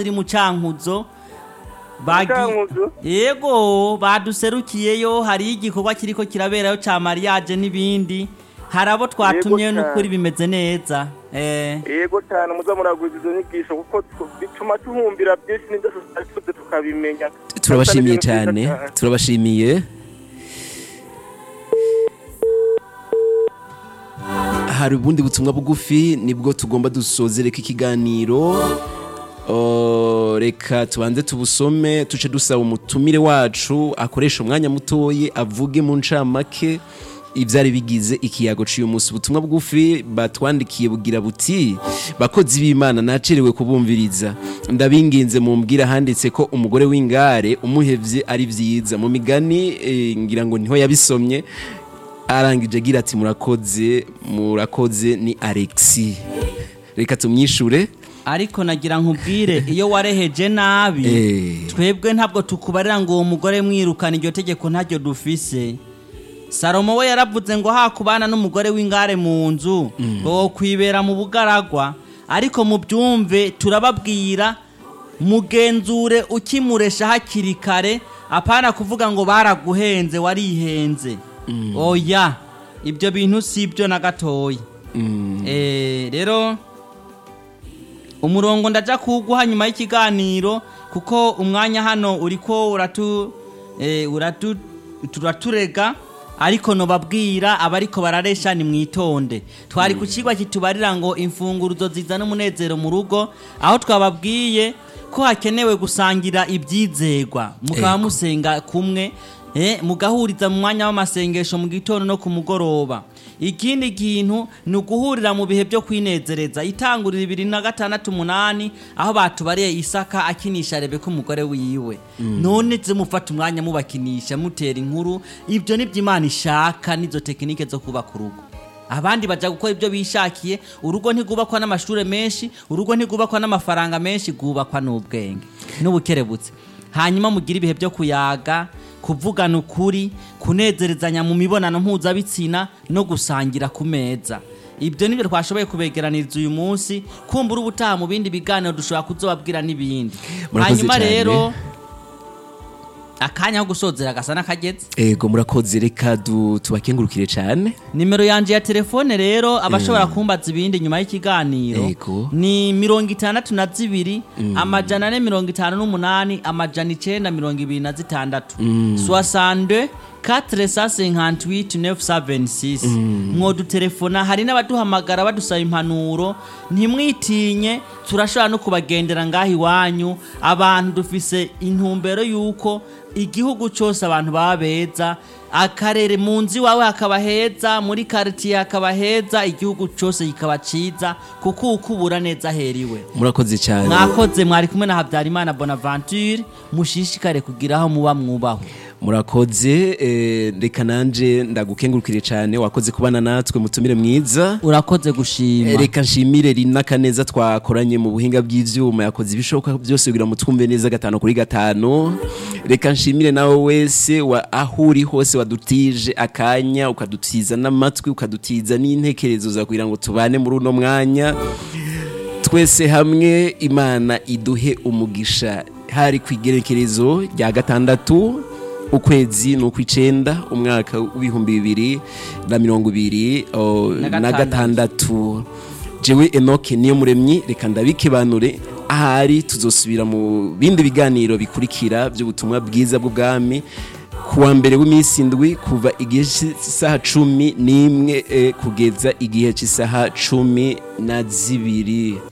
iri mu cankuzo bagi Cankuzo? yego baduserukiyeyo hari igikorwa kiriko kiraberayo ca mariage n'ibindi hari abo twatumye Yego n'ukuri cane. bimeze neza eh yego cyane muza muragwiza izo nyigisho kuko tu- bituma tuhumbira byinshi n'ibyo tutari tuzi tukabimenya turabashimiye Atari ibintu cyane byiza cyane. turabashimiye hari ubundi butumwa bugufi nibwo tugomba dusozereka ikiganiro O, reka tubanze tubusome tuce dusaba umutumire wacu akoresha umwanya mutoyi avuge mu ncamake ibyari bigize ikiyago cy'uyu munsi ubutumwa bugufi batwandikiye bugira buti bakozi b'imana nacerewe kubumviriza ndabinginze mumbwira handitse ko umugore w'ingare umuhevye ari vyiza mu migani eh, ngira ngo niho yabisomye arangije agira ati murakoze murakoze ni alexi reka tumyishure ariko nagira nkubwire iyo wareheje nabi Eh. twebwe ntabwo tukubarira ngo uwo mugore mwirukana iryo tegeko ntaryo dufise salomo we yaravuze ngo hakubana n'umugore w'ingare mu nzu ngo wo kwibera mu bugaragwa ariko mu byumve turababwira mugenzure ukimuresha hakiri kare apana kuvuga ngo baraguhenze warihenze oya ibyo bintu si byo na gatoya Eh, rero umurongo ndaja kuguha nyuma y'ikiganiro kuko umwanya hano uriko uratu eh, uratu turaturega ariko nobabwira abariko bararesha ni mwitonde twari ku kigwa kitubarira ngo imfunguruzo zizana umunezero mu rugo aho twababwiye ko hakenewe gusangira ibyizegwa mukaba Ego. musenga kumwe eh, mugahuriza mu mwanya w'amasengesho mu gitondo no ku mugoroba ikindi kintu ni uguhurira mu bihe byo kwinezereza itangurira ibiri na gatandatu umunani aho batubariye isaka akinisha rebeka umugore wiwe none zimufata umwanya mubakinisha mutera inkuru ibyo nibyo imana ishaka n'izo tekinike zo kubaka urugo abandi baja gukora ibyo bishakiye urugo ntigubakwa n'amashuri menshi urugo ntigubakwa n'amafaranga menshi rwubakwa n'ubwenge n'ubukerebutse hanyuma mugire ibihe byo kuyaga kuvugana ukuri kunezerezanya mu mibonano mpuzabitsina no gusangira ku meza ibyo nibyo twashoboye kubegeraniriza uyu munsi kumbura ubutaha mu bindi biganiro dushobora kuzobabwira n'ibindi Murakoze hanyuma cyane. rero akanya ko gusozera gasa n'akageze ego murakoze reka du- tubakengurukire cyane nimero yanje ya telefone rero abashobora kumbaza ibindi nyuma y'ikiganiro Ego. ni mirongo itandatu na zibiri amajana ane mirongo itanu n'umunani amajana icenda mirongo ibiri na zitandatu soixante quatre cent cinquante huit neuf cent vingt six mwodutelefona hari n'abaduhamagara badusaba impanuro ntimwitinye turashobora no kubagendera ngaho iwanyu abantu dufise intumbero y'uko igihugu cyose abantu baba beza akarere mu nzu iwawe hakaba heza muri karitiye hakaba heza igihugu cyose kikaba cyiza kuko ukubura neza heriwe murakoze cyane mwakoze mwari kumwe na habyarimana bonaventure mushishikare kugira aho muba mwubaho murakoze eh, reka nanje ndagukengurukire cyane wakoze kubana natwe mutumire mwiza urakoze gushima Eh, reka nshimire rina kaneza twakoranye mu buhinga bw'ivyuma yakoze ibishoboka byose kugira ngo twumve neza gatanu kuri gatanu reka nshimire nawe wese wa aho uri hose wadutije akanya ukadutiza n'amatwi ukadutiza n'intekerezo za kugira ngo tubane muri uno mwanya twese hamwe imana iduhe umugisha hari ku igerekerezo rya gatandatu ukwezi ni ukw'icenda umwaka w'ibihumbi bibiri na mirongo ibiri o, Na na gatandatu. gatandatu jewe enoke niyo muremyi reka ndabikebanure ahari tuzosubira mu bindi biganiro bikurikira by'ubutumwa bwiza bw'ubwami kuwa mbere w'iminsi indwi kuva igihe cy'isaha cumi n'imwe eh, kugeza igihe cy'isaha cumi na zibiri